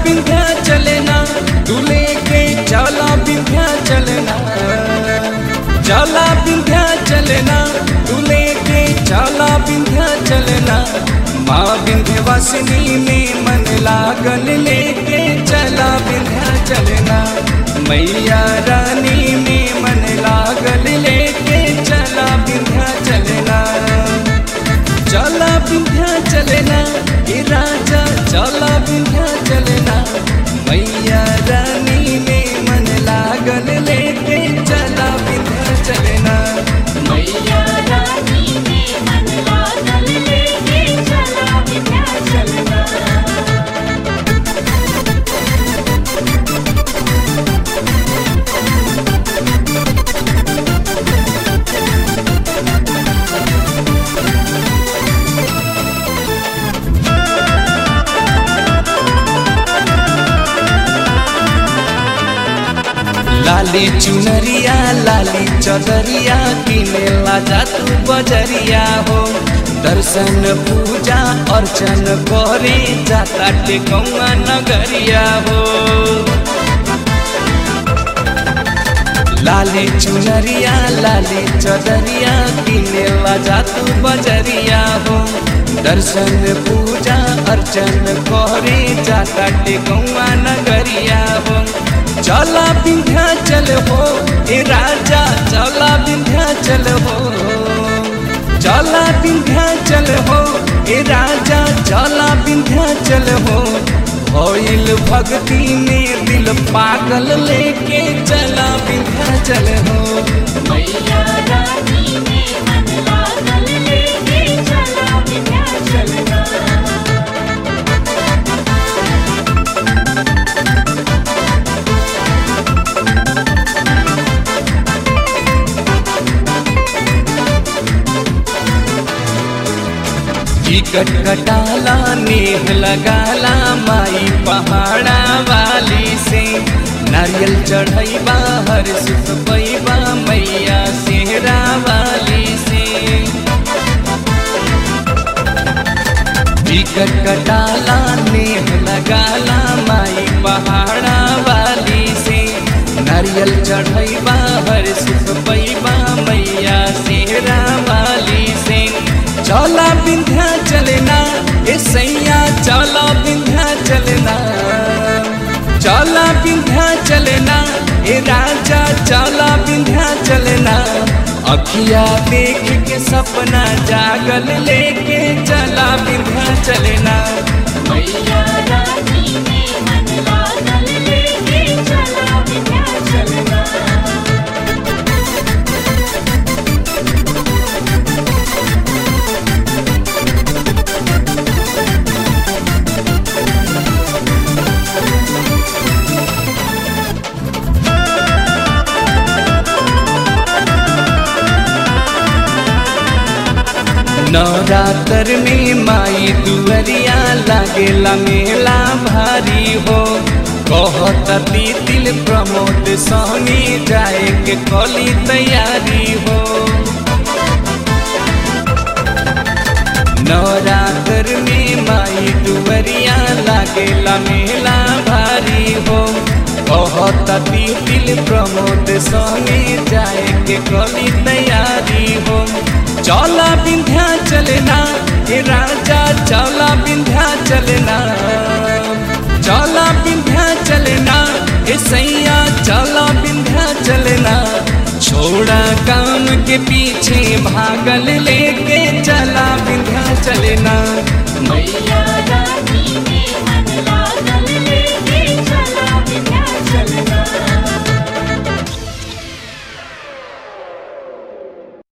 विंध्या चलना तू लेके चला विंध्या चलना चला विंध्या चलना तू लेके चला विंध्या चलना माँ विंध्यवासिनी में मन लागल लेके चला विंध्या चलना मैया रानी में मन लागल लेके चला विंध्या चलना चला विंध्या चलना ये राजा चला विंध्या चलना मैया रानी में मन लागल लेके चला विंध्या चलना मैया रानी में मन लागल लेके चला विंध्याचल ना लाली चुनरिया लाली चदरिया किने लाजा तू बजरिया हो दर्शन पूजा अर्चन करे जाता टेकौआ नगरिया हो लाली चुनरिया लाली चदरिया किने लाजा तू बजरिया हो दर्शन पूजा अर्चन करे जाता टेकौआ नगरिया हो चला विंध्याचल हो ए राजा चला विंध्याचल हो चला विंध्याचल हो ए राजा चला विंध्याचल हो होइल भक्ति में दिल पागल लेके चला विंध्याचल हो मैया रानी में मन लागल लेके चला विंध्याचल ना टिकट कटाला नेह लगाला माई पहाड़ा वाली से नारियल चढ़ैबा हर सुख पैबा मैया सेहरा वाली से टिकट कटाला नेह लगाला माई पहाड़ा वाली से नारियल चढ़ैबा हर सुख पैबा मैया सेहरा वाली से चला विंध्या चलना ए सैया चला विंध्या चलना चला विंध्या चलना ए राजा चला विंध्या चलना अखिया देख के सपना जागल लेके चला विंध्या चलना मैया रानी में मन लागल लेके चला विंध्याचल ना नवरात्र में माई दुअरिया लागेला मेला भारी हो कहत दिल प्रमोद सोनी जाए के कली तैयारी हो नवरात्र में माई दुअरिया लागेला मेला भारी हो कहत दिल प्रमोद सोनी जाए के कली तैयारी हो चला विंध्या चलना हे राजा चला विंध्या चलना चला विंध्या चलना हे सैया चला विंध्या चलना छोड़ा काम के पीछे भागल लेके चला विंध्या चलना मैया